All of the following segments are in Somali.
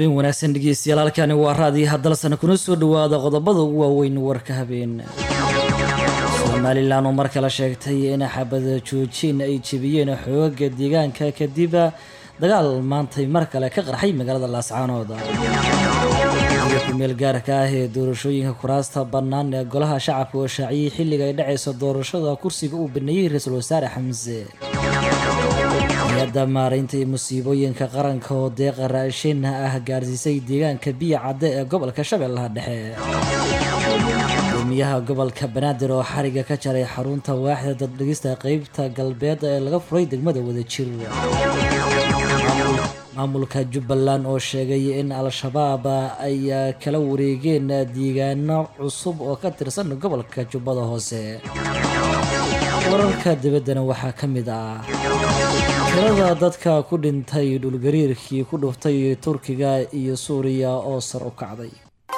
habeen wanaagsan dhegeystayaal halkani waa raadiyaha dalsana kuna soo dhawaada qodobada ugu waaweyn warka habeen somalilan oo mar kale sheegtay in xabada joojin ay jebiyeen xooga deegaanka kadib dagaal maantay mar kale ka qarxay magaalada laascaanood kumeel gaarka ah ee doorashooyinka kuraasta bannaan ee golaha shacabka oo shaaciyey xilliga ay dhacayso doorashada kursiga uu baneeyey ra-iisul wasaare xamse hay-adda maaraynta iyo musiibooyinka qaranka oo deeqa raashin ah gaarsiisay deegaanka biya cadde ee gobolka shabeellaha dhexe gudoomiyaha gobolka banaadir oo xariga ka jaray xarunta waaxda daddhigista qeybta galbeed ee laga furay degmada wadajir maamulka jubbaland oo sheegay in al-shabaab ay kala wareegeen deegaano cusub oo ka tirsan gobolka jubbada hoose wararka dibaddana waxaa ka mid ah tirada dadka ku dhintay dhulgariirkii ku dhuftay turkiga iyo suuriya oo sar u kacday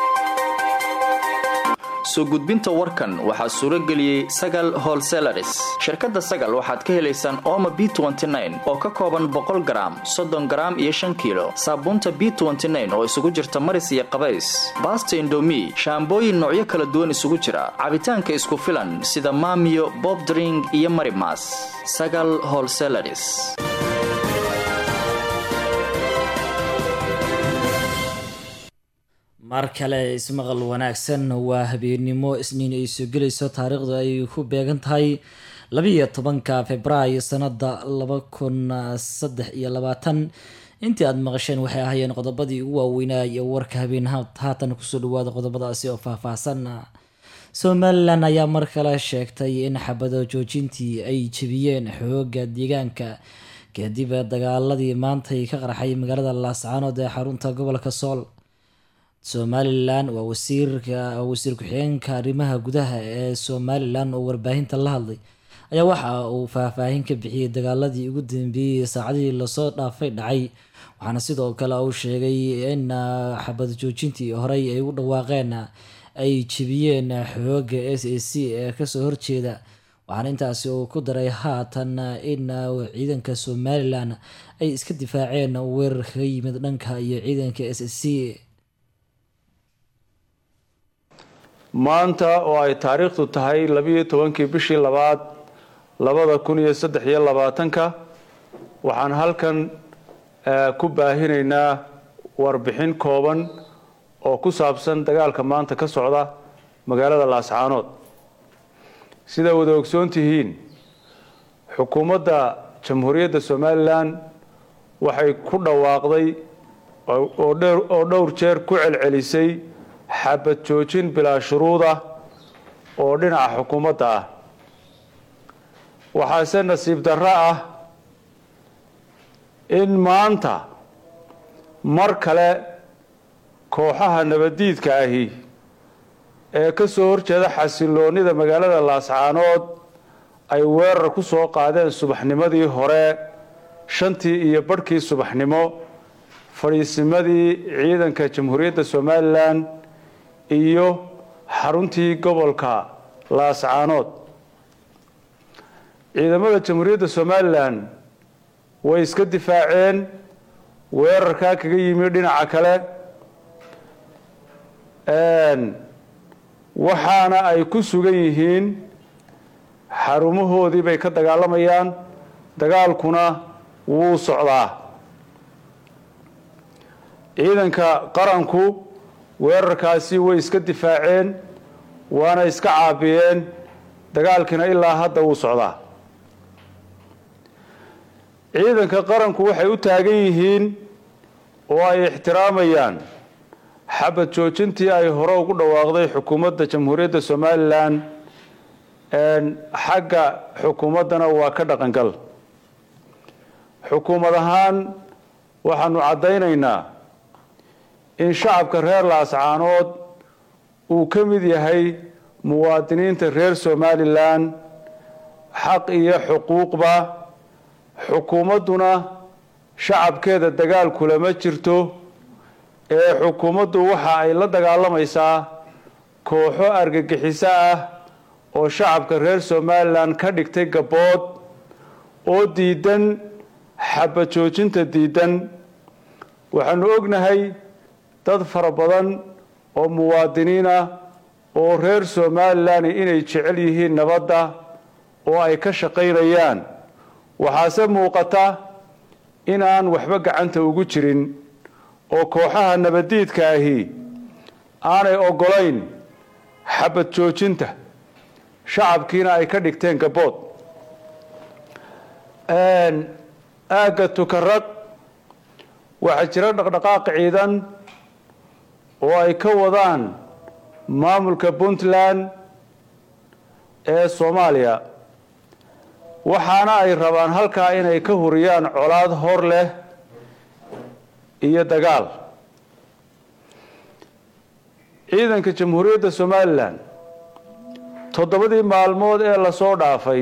soo gudbinta warkan waxaa suuro geliyey sagal holselaris shirkadda sagal waxaad ka helaysaan ooma b oo ka kooban boqol garaam soddon garaam iyo shan kiilo saabuunta b oo isugu jirta maris iyo qabays baasta indomi shaambooyin noocyo kala duwan isugu jira cabitaanka isku filan sida maamiyo bobdring iyo marimas sagal holselaris mar kale ismaqal wanaagsan waa habeennimo isniin ay soo gelayso taariikhdu ay ku beegan tahay labiiyo tobanka februaayo sanada laba kun saddex iyo labaatan intii aada maqasheen waxay ahaayeen qodobadii ugu waaweynaa iyo warka habeen haatan kusoo dhawaada qodobadaasi oo faahfaahsan somalilan ayaa mar kale sheegtay in xabado joojintii ay jebiyeen xooga deegaanka kadib dagaaladii maantay ka qarxay magaalada laascaanood ee xarunta gobolka sool somalilan waa wasiirka wasiir ku-xigeenka arrimaha gudaha ee somalilan oo warbaahinta la hadlay ayaa waxa uu faahfaahin ka bixiyey dagaaladii ugu dambeeyey saacadihii lasoo dhaafay dhacay waxaana sidoo kale uu sheegay in xabad joojintii horey ay u dhawaaqeen ay jebiyeen xooga s a c ee kasoo horjeeda waxaana intaasi uu ku daray haatan in ciidanka somalilan ay iska difaaceen weerar kaga yimid dhanka iyo ciidanka s a c maanta oo ay taariikhdu tahay labiiyo tobankii bishii labaad labada kun iyo saddex iyo labaatanka waxaan halkan ku baahinaynaa warbixin kooban oo ku saabsan dagaalka maanta ka socda magaalada laascaanood sida wada ogsoon tihiin xukuumadda jamhuuriyadda somalilan waxay ku dhawaaqday oo dhowr jeer ku celcelisay xabad joojin bilaa shuruud ah oo dhinaca xukuumadda ah waxaase nasiib darro ah in maanta mar kale kooxaha nabaddiidka ahi ee ka soo horjeeda xasiloonnida magaalada laascaanood ay weerar ku soo qaadeen subaxnimadii hore shantii iyo badhkii subaxnimo fadhiisimadii ciidanka jamhuuriyadda somalilan iyo xaruntii gobolka laascaanood ciidamada jamhuuriyadda somalilan way iska difaaceen weerarkaa kaga yimi dhinaca kale waxaana ay ku sugan yihiin xarumahoodii bay ka dagaalamayaan dagaalkuna wuu socdaa ciidanka qaranku weerarkaasi way iska difaaceen waana iska caabiyeen dagaalkiina ilaa hadda wuu socdaa ciidanka qaranku waxay u taagan yihiin oo ay ixtiraamayaan xabad joojintii ay hore ugu dhawaaqday xukuumadda jamhuuriyadda somalilan xagga xukuumaddana waa ka dhaqangal xukuumad ahaan waxaanu caddaynaynaa in shacabka reer laascaanood uu ka mid yahay muwaadiniinta reer somalilan xaq iyo xuquuqba xukuumadduna shacabkeeda dagaal kulama jirto ee xukuumaddu waxa ay la dagaalamaysaa kooxo argagixiso ah oo shacabka reer somalilan ka dhigtay gabbood oo diidan xabad joojinta diidan waxaanu ognahay dad fara badan oo muwaadiniin ah oo reer somalilan inay jecel yihiin nabadda oo ay ka shaqaynayaan waxaase muuqata inaan waxba gacanta ugu jirin oo kooxaha nabaddiidka ahi aanay oggolayn xabad joojinta shacabkiina ay ka dhigteen gabood aagga tukarag waxaa jira dhaqdhaqaaq ciidan oo ay ka wadaan maamulka puntland ee soomaaliya waxaana ay rabaan halkaa inay ka huriyaan colaad hor leh iyo dagaal ciidanka jamhuuriyadda somalilan toddobadii maalmood ee lasoo dhaafay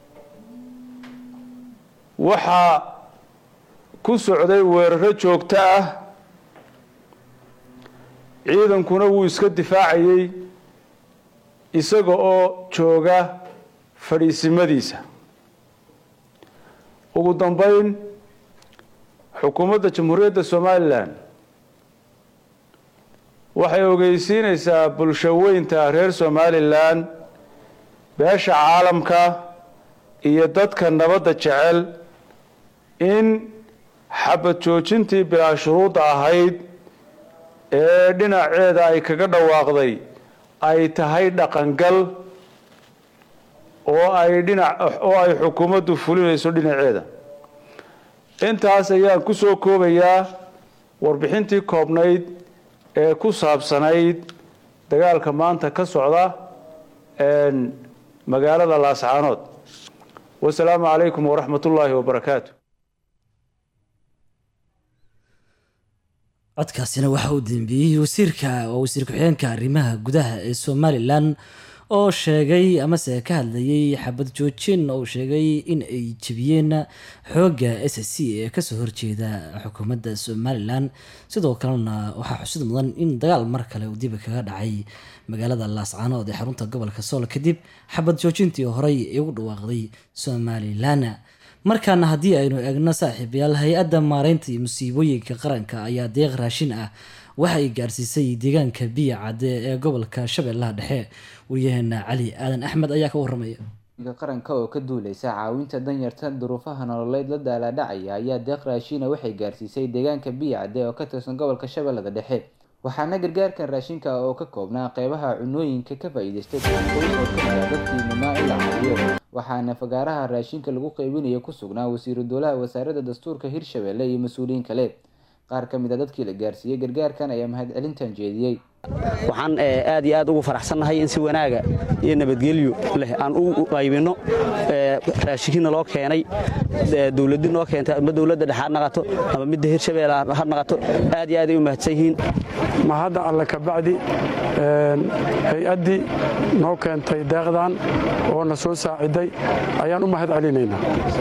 waxaa ku socday weeraro joogto ah ciidankuna wuu iska difaacayey isaga oo jooga fadhiisimadiisa ugu dambeyn xukuumadda jamhuuriyadda somalilan waxay ogeysiinaysaa bulsho weynta reer somalilan beesha caalamka iyo dadka nabadda jecel in xabad joojintii bilaa shuruudda ahayd ee dhinaceeda ay kaga dhawaaqday ay tahay dhaqangal oo ay dhinac oo ay xukuumaddu fulinayso dhinaceeda intaas ayaan ku soo koobayaa warbixintii koobnayd ee ku saabsanayd dagaalka maanta ka socda magaalada laascaanood wasalaamu calaykum waraxmat ullaahi wabarakaatu codkaasina waxa uu dambeeyey wasiirka oo wasiir ku-xigeenka arrimaha gudaha ee somalilan oo sheegay amase ka hadlayay xabad joojin oo sheegay in ay jebiyeen xoogga s c ee kasoo horjeeda xukuumadda somalilan sidoo kalena waxaa xusid mudan in dagaal mar kale uu dibi kaga dhacay magaalada laascaanood ee xarunta gobolka sool kadib xabad joojintii horey ee ugu dhawaaqday somalilan markaana haddii aynu eegno saaxiibayaal hay-adda maareynta iyo musiibooyinka qaranka ayaa deeq raashin ah waxa ay gaarsiisay deegaanka biya cadde ee gobolka shabeellaha dhexe waryaheena cali aadan axmed ayaa ka waramaya qaranka oo ka duuleysa caawinta danyarta duruufaha nololeed la daalaadhacaya ayaa deeq raashiina waxay gaarsiisay deegaanka biya cadde oo ka tirsan gobolka shabeellada dhexe waxaana gargaarkan raashinka oo ka koobnaa qeybaha cunooyinka ka faa-iideystay qoys oo kamida dadkii numaa in la caawiyo waxaana fagaaraha raashinka lagu qeybinaya ku sugnaa wasiiru dowlaha wasaaradda dastuurka hirshabelle iyo mas-uuliyiin kale qaar ka mid a dadkii la gaarsiiyey gargaarkan ayaa mahadcelintan jeediyey waxaan aad iyo aad ugu faraxsannahay in si wanaaga iyo nabadgelyo leh aan u qaybinno raashinkiina loo keenay dowladi noo keentay ama dowladda dhexe ha naqato ama midda hirshabeelle ha naqato aad iyo aad ay u mahadsan yihiin ma hadda alle kabacdi hay-addii noo keentay deeqdan oo na soo saaciday ayaan u mahad celinaynaa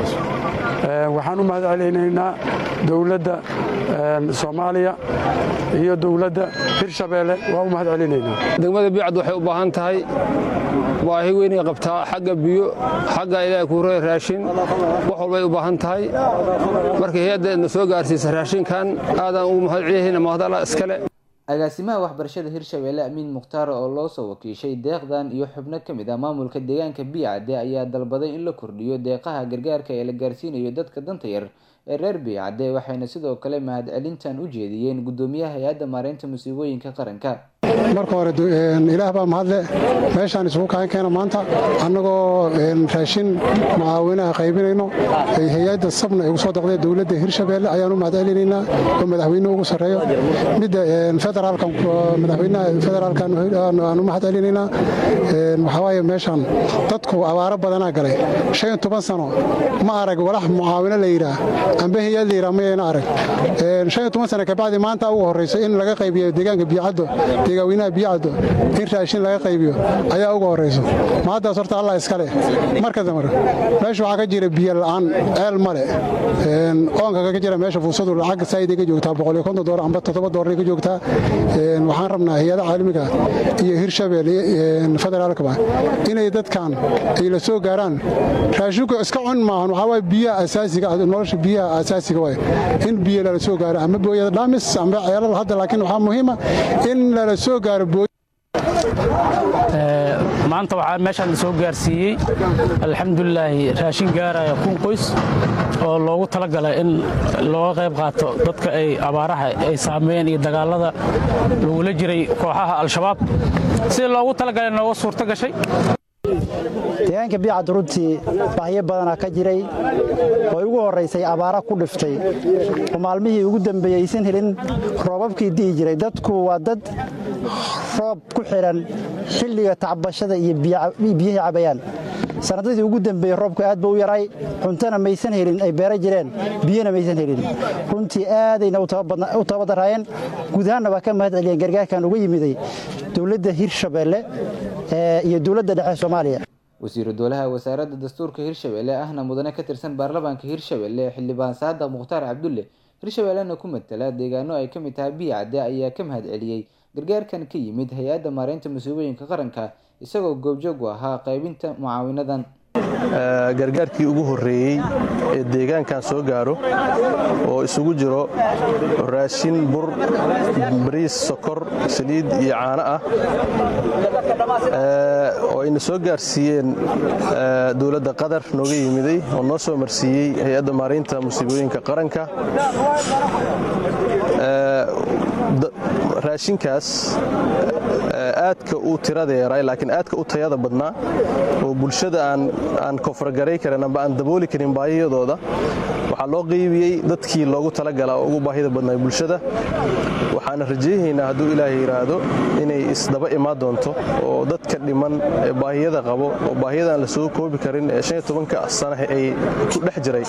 waxaan u mahad celinaynaa dowladda soomaaliya iyo dowladda hirshabeelle waa u mahad celinaynaa degmada bicad waxay u baahan tahay baahi weynay qabtaa xagga biyo xagga ilaaha kuure raashin wax walbay u baahan tahay marka hay-adda na soo gaarsiisa raashinkan aadaan ugu mahad celiyahayna mahadala iskale agaasimaha waxbarashada hirshabelle amiin mukhtaar oo loo soo wakiishay deeqdan iyo xubno ka mid ah maamulka deegaanka biyacadde ayaa dalbaday in la kordhiyo deeqaha gargaarka ee la gaarsiinayo dadka danta yar ee reer biyacadde waxayna sidoo kale mahadcelintan u jeediyeen guddoomiyaha hay-adda maareynta musiibooyinka qaranka marka hore ilaah baa mahadle meeshaan isugu kaan keena maanta annagoo raashin mucaawinaha qaybinayno hay-adda sabna igu soo daqdee dowladda hirshabeelle ayaan u mahad celinaynaa oo madaxweynuhu ugu sarreeyo midda federaalka madaxweynaha federaalkan aan u mahad celinaynaa waxaa waaye meeshaan dadku abaaro badanaa galay shan iyo toban sano ma arag walax mucaawino la yidhaah amba hay-ad la yidhaah mayayna arag shan iyo toban sano kabacdi maanta ugu horreyso in laga qaybiyo deegaanka biyacaddo deegaweynaha biyacaddo in raashin laga qaybiyo ayaa uga horrayso ma haddaas horta allah iskale marka damar meesha waxaa ka jira biyo la'aan ceel male oonka ka jira meesha fuusadu lacag saaiday ka joogtaa boqoliyo konton doolar amba toddoba doolar ka joogtaa waxaan rabnaa hay-ada caalamiga iyo hirshabelle federaalkaba inay dadkan ay la soo gaaraan raashinku iska cun maahan waxaa waay biyaha asaasiga nolosha biyaha asaasiga waay in biyo lala soo gaaro ama booyada dhaamis amba ceelal hadda laakiin waxaa muhiima in lala soo gaaro booy maanta waxaa meeshaan la soo gaarsiiyey alxamdulilaahi raashin gaaraya kun qoys oo loogu talagalay in looga qayb qaato dadka ay abaaraha ay saameeyeen iyo dagaalada lagula jiray kooxaha al-shabaab sida loogu talagalay nooga suurto gashay deegaanka biyacad runtii bahyo badanaa ka jiray oo ugu horraysay abaara ku dhiftay oo maalmihii ugu dambeeyey aysan helin roobabkii di'i jiray dadku waa dad roob ku xidhan xilliga tacbashada iyo biyihii cabayaan sanadadii ugu dambeeyey roobku aad ba u yaray cuntona maysan helin ay beera jireen biyona maysan helin runtii aadayna u tababadaraayeen guud ahaanna waa ka mahad celiyeen gargaarkan uga yimiday dowladda hirshabeelle iyo dowladda dhexe soomaaliya wasiiru dowlaha wasaaradda dastuurka hirshabelle ahna mudane ka tirsan baarlamaanka hirshabelle xildhibaan saadaq mukhtaar cabdulle hirshabellena ku matala deegaano ay ka mid tahay biyacadde ayaa ka mahad celiyey gargaarkan ka yimid hay-adda maareynta masuubooyinka qaranka isagoo goobjoog u ahaa qaybinta mucaawinadan gargaarkii ugu horreeyey ee deegaankan soo gaaro oo isugu jiro raashin bur bariis sokor saliid iyo caano ah oo ayna soo gaarsiiyeen dowladda qatar nooga yimiday oo noo soo marsiiyey hay-adda maaraynta musiibooyinka qaranka raashinkaas aadka u tirada yaray laakiin aadka u tayada badnaa oo bulshada aan kofargaray karin amba aan dabooli karin baahiyadooda waxaa loo qeybiyey dadkii loogu talagalaa oo ugu baahida badnaa bulshada waxaana rajaynaynaa hadduu ilaahay yidhaahdo inay isdaba imaan doonto oo dadka dhiman ee baahiyada qabo oo baahiyadaan la soo koobi karin ee shan iyo tobanka sanahe ay ku dhex jiray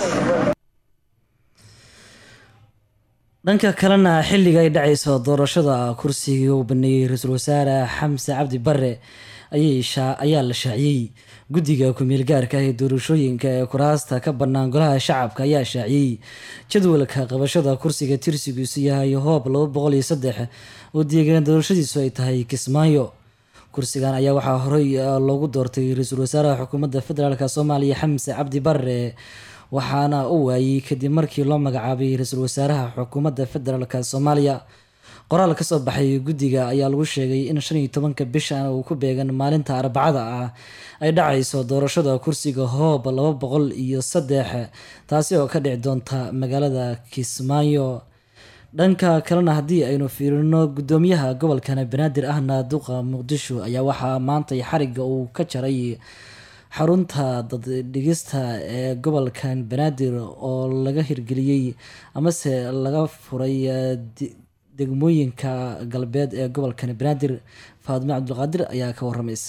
dhanka kalena xilliga ay dhacayso doorashada kursigii uu baneeyey ra-iisul wasaare xamse cabdi bare ayaa la shaaciyey guddiga ku-meel gaarka ah ee doorashooyinka ee kuraasta ka bannaan golaha shacabka ayaa shaaciyey jadwalka qabashada kursiga tirsigiisu yahay hoob laba boqol iyo saddex oo deegaan doorashadiisu ay tahay kismaayo kursigan ayaa waxaa horey loogu doortay ra-iisul wasaaraha xukuumadda federaalk soomaaliya xamse cabdi bare waxaana u waayey kadib markii loo magacaabay ra-iisul wasaaraha xukuumadda federaalk soomaaliya qoraal kasoo baxay guddiga ayaa lagu sheegay in shan iyo tobanka bishan uu ku beegan maalinta arbacada ah ay dhacayso doorashada kursiga hoob laba boqol iyo saddex taasi oo ka dhici doonta magaalada kismaayo dhanka kalena haddii aynu fiirino guddoomiyaha gobolkan banaadir ahna duqa muqdisho ayaa waxaa maantay xariga uu ka jaray xarunta daddhigista ee gobolkan banaadir oo laga hirgeliyey amase laga furay degmooyinka galbeed ee gobolkan banaadir faadime cabdulqaadir ayaa ka waramaysa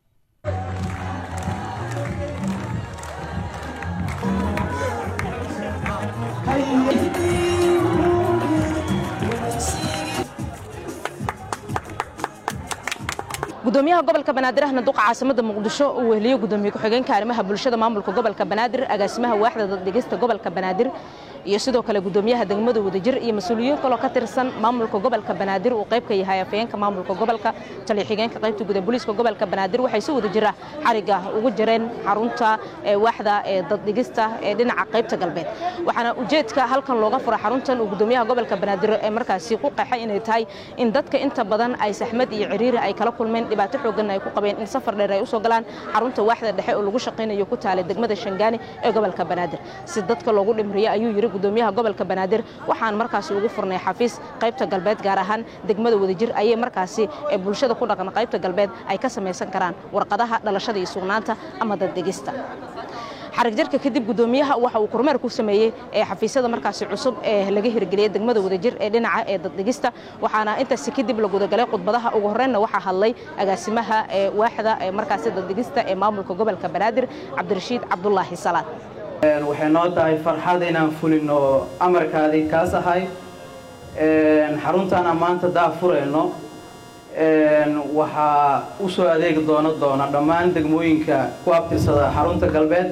gudoomiyaha gobolka banaadir ahna duqa caasimada muqdisho uu weheliyo gudoomiye ku-xigeenka arrimaha bulshada maamulka gobolka banaadir agaasimaha waaxda daddhigista gobolka banaadir iyo sidoo kale gudoomiyaha degmada wadajir iyo mas-uuliyiin kaloo ka tirsan maamulka gobolka banaadir uu qayb ka yahay afayeenka maamulka gobolka taliya xigeenka qaybta guda booliiska gobolka banaadir waxay si wada jira xariga ugu jireen xarunta waaxda ee daddhigista ee dhinaca qaybta galbeed waxaana ujeedka halkan looga fura xaruntan uu gudoomiyaha gobolka banaadir ee markaasi ku qeexay inay tahay in dadka inta badan ay saxmad iyo ciriiri ay kala kulmeen dhibaato xoogan ay ku qabeen in safar dheer ay usoo galaan xarunta waaxda dhexe oo lagu shaqaynayo ku taalay degmada shangaani ee gobolka banaadir si dadka loogu dhimriyo ayuu yiri gudoomiyaha gobolka banaadir waxaan markaasi ugu furnay xafiis qaybta galbeed gaar ahaan degmada wadajir ayay markaasi ee bulshada ku dhaqan qaybta galbeed ay ka samaysan karaan warqadaha dhalashada iyo sugnaanta ama daddegista xarig jarka kadib gudoomiyaha waxa uu kormeer ku sameeyey ee xafiisyada markaasi cusub ee laga hirgeliyey degmada wadajir ee dhinaca ee daddegista waxaana intaasi kadib la gudagalay khudbadaha ugu horreynna waxaa hadlay agaasimaha ee waaxda ee markaasi daddegista ee maamulka gobolka banaadir cabdirashiid cabdulaahi salaad waxay noo tahay farxad inaan fulino amarkaadii kaas ahay xaruntaan maanta daa furayno waxaa u soo adeegi doono doona dhammaan degmooyinka ku abtirsada xarunta galbeed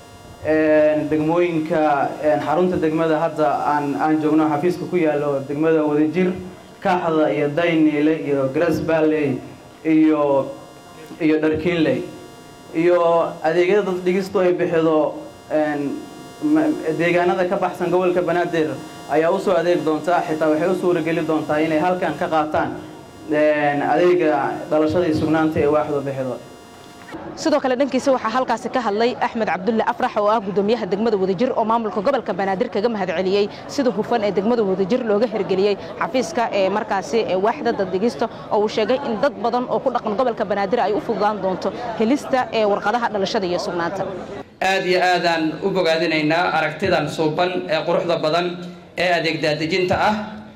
degmooyinka xarunta degmada hadda aan aan joogno xafiiska ku yaalo degmada wadajir kaxda iyo dayniile iyo grass valley iyo iyo dharkiinley iyo adeegyada dad dhigistu ay bixido deegaanada ka baxsan gobolka banaadir ayaa usoo adeegi doontaa xitaa waxay u suurageli doontaa inay halkan ka qaataan adeega dhalashada iyo sugnaanta ee waaxdu bixido sidoo kale dhankiisa waxaa halkaasi ka hadlay axmed cabdulle afrax oo ah gudoomiyaha degmada wadajir oo maamulka gobolka banaadir kaga mahadceliyey sida hufan ee degmada wadajir looga hergeliyey xafiiska ee markaasi ee waaxda daddegista oo uu sheegay in dad badan oo ku dhaqan gobolka banaadir ay u fududaan doonto helista ee warqadaha dhalashada iyo sugnaanta aad iyo aadaan u bogaadinaynaa aragtidan suuban ee quruxda badan ee adeeg daadejinta ah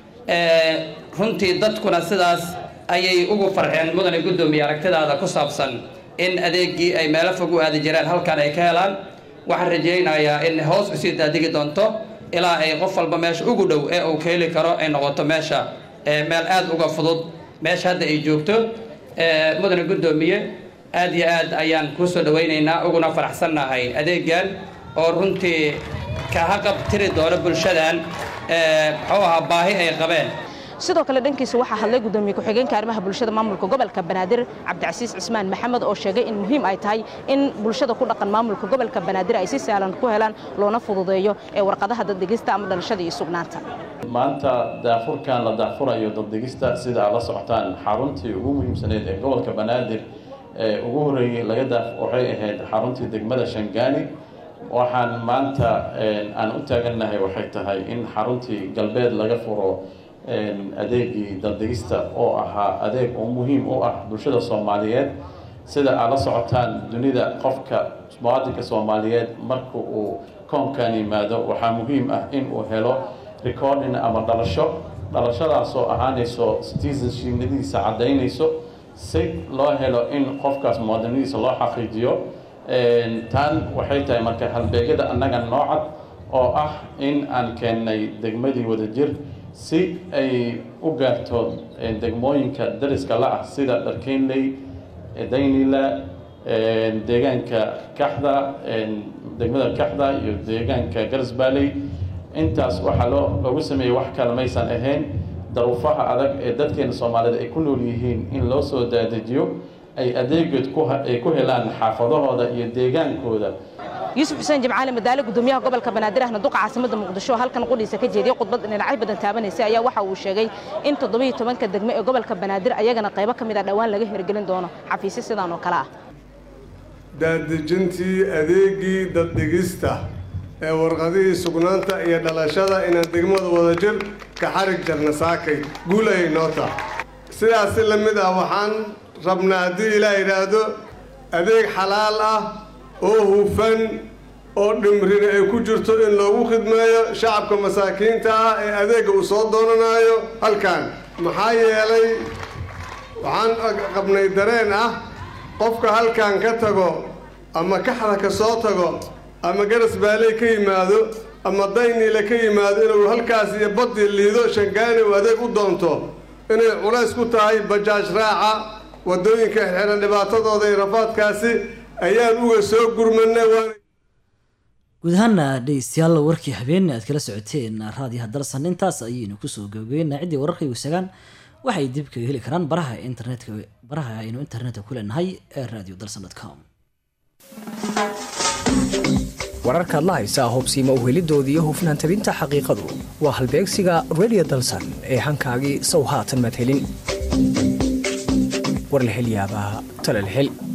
runtii dadkuna sidaas ayay ugu farxeen mudane guddoomiye aragtidaada ku saabsan in adeeggii ay meelo fog u aadi jireen halkan ay ka helaan waxaan rajaynayaa in hoos usii daadigi doonto ilaa ay qof walba meesha ugu dhow ee uu ka heli karo ay noqoto meesha meel aad uga fudud meesha hadda ay joogto mudane guddoomiye aad iyo aad ayaan kuu soo dhawaynaynaa uguna faraxsannahay adeegan oo runtii kaha qabtiri doono bulshadan muxuu ahaa baahi ay qabeen sidoo kale dhankiisa waxaa hadlay gudoomiye ku-xigeenka arrimaha bulshada maamulka gobolka banaadir cabdicasiis cismaan maxamed oo sheegay in muhiim ay tahay in bulshada ku dhaqan maamulka gobolka banaadir ay si sahlan ku helaan loona fududeeyo ee warqadaha daddegista ama dhalashada iyo sugnaanta maanta daafurkan la daafurayo daddegista sida aad la socotaan xaruntii ugu muhiimsaneyd ee gobolka banaadir ee ugu horreeyey laga daaf waxay ahayd xaruntii degmada shangaani waxaan maanta aan u taagannahay waxay tahay in xaruntii galbeed laga furo adeegii daddegista oo ahaa adeeg oo muhiim u ah bulshada soomaaliyeed sida aad la socotaan dunida qofka muwaadinka soomaaliyeed marka uu koonkan yimaado waxaa muhiim ah in uu helo recording ama dhalasho dhalashadaasoo ahaanayso citizenshipnimadiisa caddaynayso si loo helo in qofkaas muwaadinadiisa loo xaqiijiyo tan waxay tahay marka halbeegyada annaga noocad oo ah in aan keennay degmadii wadajir si ay u gaarto degmooyinka dariska la ah sida dharkeynley daynila deegaanka kaxda degmada kaxda iyo deegaanka garsbaaley intaas waxaa loo loogu sameeyey wax kale maysan ahayn daruufaha adag ee dadkeena soomaaliyed ay ku nool yihiin in loo soo daadejiyo ay adeegood ay ku helaan xaafadahooda iyo deegaankooda yuusuf xuseen jimcaali madaale gudoomiyaha gobolka banaadir ahna duqa caasimada muqdisho halkan qudhiisa ka jeediyey khudbad dhinacyo badan taabanaysay ayaa waxa uu sheegay in toddobiyo tobanka degme ee gobolka banaadir ayagana qaybo ka mid a dhowaan laga hirgelin doono xafiisyo sidaan oo kale ah daadejintii adeegii daddhigista ee warqadihii sugnaanta iyo dhalashada inaan degmada wadajir ka xarig jarna saakay guul ayay noo tahay sidaas si la mid ah waxaan rabnaa haddii ilaah yidhaahdo adeeg xalaal ah oo hufan oo dhimrina ay ku jirto in loogu khidmeeyo shacabka masaakiinta ah ee adeegga uu soo doonanayo halkan maxaa yeelay waxaan qabnay dareen ah qofka halkan ka tago ama kaxda ka soo tago ama garas baaley ka yimaado ama dayniile ka yimaado inuu halkaas iyo badii liido shangaani uu adeeg u doonto inay culays ku tahay bajaaj raaca waddooyinka xidhan dhibaatadooda iyo rafaadkaasi ayaan uga soo gurmanay guud ahaana dhegeystayaal warkii habeenna aad kala socoteen raadiyaha dalsan intaas ayaynu kusoo gabagabeynaa ciddii wararka iwsagaan waxay dib kaga heli karaan baraha internetka baraha aynu internetka ku leenahay ee radio dalsan com wararkaad la haysaa hubsiima uhelidoodii iyo hufnaan tabinta xaqiiqadu waa halbeegsiga radio dalsan ee hankaagii sow haatan maad helin war la hel yaabaa tala la hel